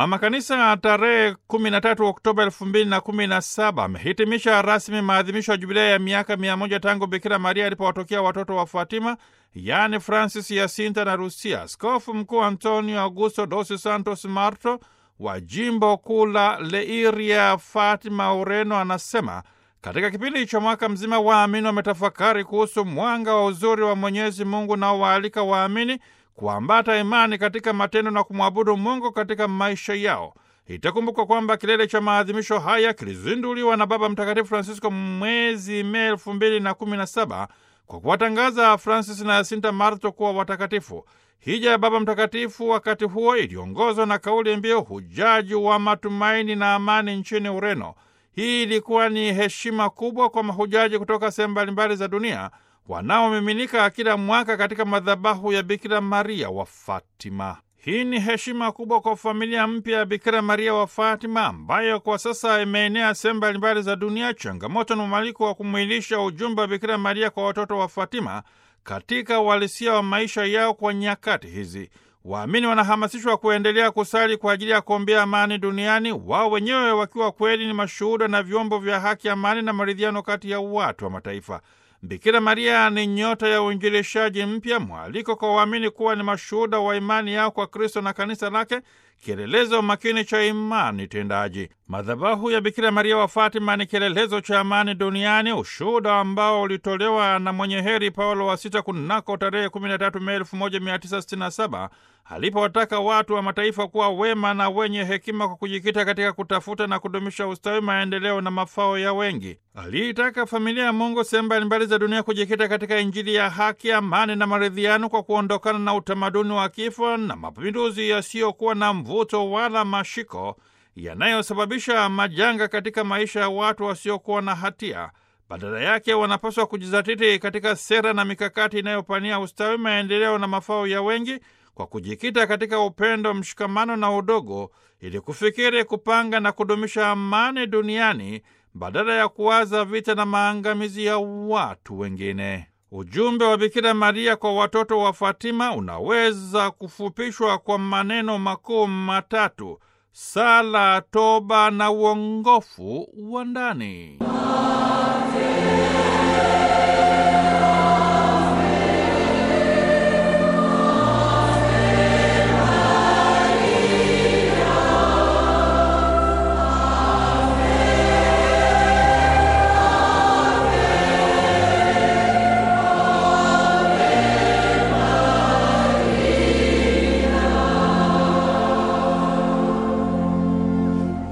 Mama Kanisa tarehe 13 Oktoba 2017 amehitimisha rasmi maadhimisho ya jubilei ya miaka mia moja tangu Bikira Maria alipowatokea watoto wa Fatima, yaani Francis, Yasinta na Rusia. Askofu Mkuu Antonio Augusto dos Santos Marto wa jimbo kuu la Leiria, Fatima, Ureno, anasema katika kipindi cha mwaka mzima waamini wametafakari kuhusu mwanga wa uzuri wa Mwenyezi Mungu na waalika waamini kuambata imani katika matendo na kumwabudu Mungu katika maisha yao. Itakumbukwa kwamba kilele cha maadhimisho haya kilizinduliwa na Baba Mtakatifu Francisco mwezi Mei elfu mbili na kumi na saba kwa kuwatangaza Francis na Yasinta Marto kuwa watakatifu. Hija ya Baba Mtakatifu wakati huo iliongozwa na kauli mbiu hujaji wa matumaini na amani nchini Ureno. Hii ilikuwa ni heshima kubwa kwa mahujaji kutoka sehemu mbalimbali za dunia wanaomiminika kila mwaka katika madhabahu ya Bikira Maria wa Fatima. Hii ni heshima kubwa kwa familia mpya ya Bikira Maria wa Fatima ambayo kwa sasa imeenea sehemu mbalimbali za dunia. Changamoto na mwaliko wa kumwilisha ujumbe wa Bikira Maria kwa watoto wa Fatima katika uhalisia wa maisha yao kwa nyakati hizi. Waamini wanahamasishwa kuendelea kusali kwa ajili ya kuombea amani duniani, wao wenyewe wakiwa kweli ni mashuhuda na vyombo vya haki, amani na maridhiano kati ya watu wa mataifa. Bikira Maria ni nyota ya uinjilishaji mpya, mwaliko kwa waamini kuwa ni mashuhuda wa imani yao kwa Kristo na kanisa lake, kielelezo makini cha imani tendaji. Madhabahu ya Bikira Maria wa Fatima ni kielelezo cha amani duniani, ushuhuda ambao ulitolewa na mwenye heri Paulo wa Sita kunako tarehe 13 Mei 1967 alipowataka watu wa mataifa kuwa wema na wenye hekima kwa kujikita katika kutafuta na kudumisha ustawi, maendeleo na mafao ya wengi. Aliitaka familia ya Mungu sehemu mbalimbali za dunia kujikita katika Injili ya haki, amani na maridhiano kwa kuondokana na utamaduni wa kifo na mapinduzi yasiyokuwa na mvuto wala mashiko yanayosababisha majanga katika maisha ya watu wasiokuwa na hatia. Badala yake wanapaswa kujizatiti katika sera na mikakati inayopania ustawi, maendeleo na mafao ya wengi kwa kujikita katika upendo, mshikamano na udogo, ili kufikiri, kupanga na kudumisha amani duniani badala ya kuwaza vita na maangamizi ya watu wengine. Ujumbe wa Bikira Maria kwa watoto wa Fatima unaweza kufupishwa kwa maneno makuu matatu: sala, toba na uongofu wa ndani.